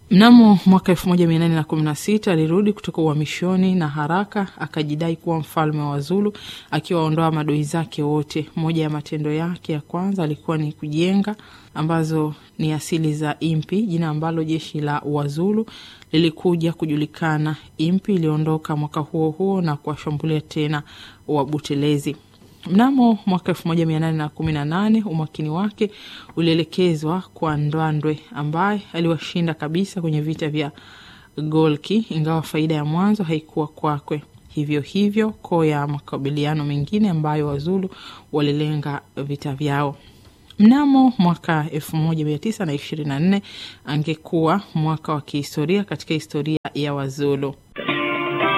Mnamo mwaka 1816 alirudi kutoka uhamishoni na haraka akajidai kuwa mfalme wa Zulu akiwaondoa madoi zake wote. Moja ya matendo yake ya kwanza alikuwa ni kujenga, ambazo ni asili za Impi, jina ambalo jeshi la Wazulu lilikuja kujulikana. Impi iliondoka mwaka huo huo na kuwashambulia tena Wabutelezi. Mnamo mwaka elfu moja mia nane na kumi na nane umakini wake ulielekezwa kwa Ndwandwe ambaye aliwashinda kabisa kwenye vita vya Golki, ingawa faida ya mwanzo haikuwa kwakwe. Hivyo hivyo koo ya makabiliano mengine ambayo Wazulu walilenga vita vyao. Mnamo mwaka elfu moja mia tisa na ishirini na nne angekuwa mwaka wa kihistoria katika historia ya Wazulu.